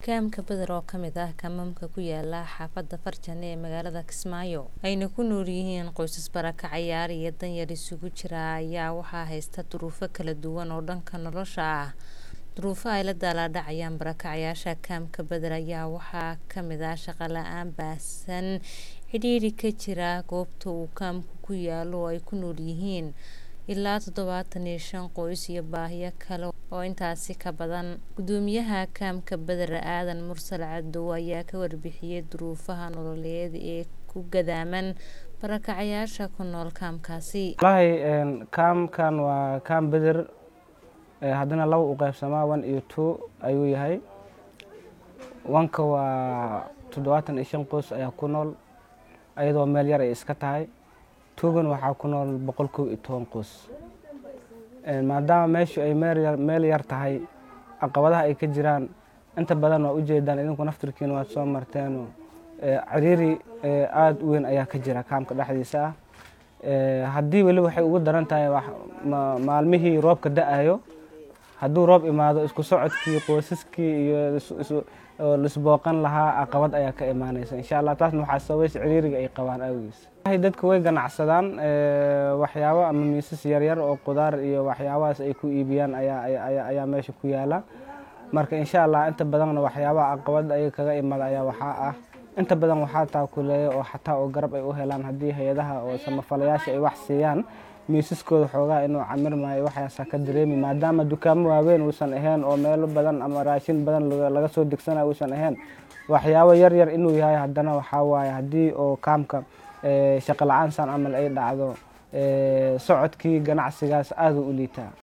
kaamka Badar oo kamid ah kaamamka ku yaala xaafada Farjan ee magaalada Kismaayo ayna ku nool yihiin qoysas barakacayaal iyo danyar isugu jira ayaa waxaa haysta duruufo kala duwan oo dhanka nolosha ah duruufaha ay la daalaa-dhacayaan barakacayaasha kaamka Badar ayaa waxaa kamid ah shaqo la-aan baahsan cidhiidhi ka jira goobta uu kaamku ku yaalo oo ay ku nool yihiin ilaa toddobaatan iyo shan qoys iyo baahiyo kale oo intaasi ka badan gudoomiyaha kaamka Badar aadan mursal cadow ayaa ka warbixiyay duruufaha nololeed ee ku gadaaman barakacayaasha ku nool kaamkaasi wallaahi kaamkan waa kaam Badar haddana laba u qaybsamaa one iyo two ayuu yahay wanka waa toddobaatan iyo shan qoys ayaa ku nool ayadoo meel yar ay iska tahay tuugan waxaa ku nool boqol kow iyo toban qoys maadaama meeshu ay meel yar tahay caqabadaha ay ka jiraan inta badan waa ujeedaan idinku naftirkiina waad soo marteen ciriiri aada u weyn ayaa ka jira kaamka dhexdiisa ah haddii weli waxay ugu daran tahay maalmihii roobka da-ayo hadduu roob imaado isku socodkii qoysaskii iyo lisbooqan lahaa caqabad ayaa ka imaaneysa insha allah taasna waxaa sababaysa ciriiriga ay qabaan awgiis dadka way ganacsadaan waxyaabo ama miisas yaryar oo qudaar iyo waxyaabahaas ay ku iibiyaan ayaa meesha ku yaala marka insha allah inta badanna waxyaabaha caqabad ayaga kaga imada ayaa waxaa ah inta badan waxaa taakuleeya oo xataa oo garab ay u helaan haddii hay-adaha oo samafalayaasha ay wax siiyaan miisaskooda xoogaa inuu camir maayo waxaasaa ka dareemi maadaama dukaamo waaweyn uusan ahayn oo meelo badan ama raashin badan laga soo degsanayo uusan ahayn waxyaabo yar yar inuu yahay haddana waxaa waaye haddii oo kaamka shaqo la-aan saan camal ay dhacdo socodkii ganacsigaas aada u liitaa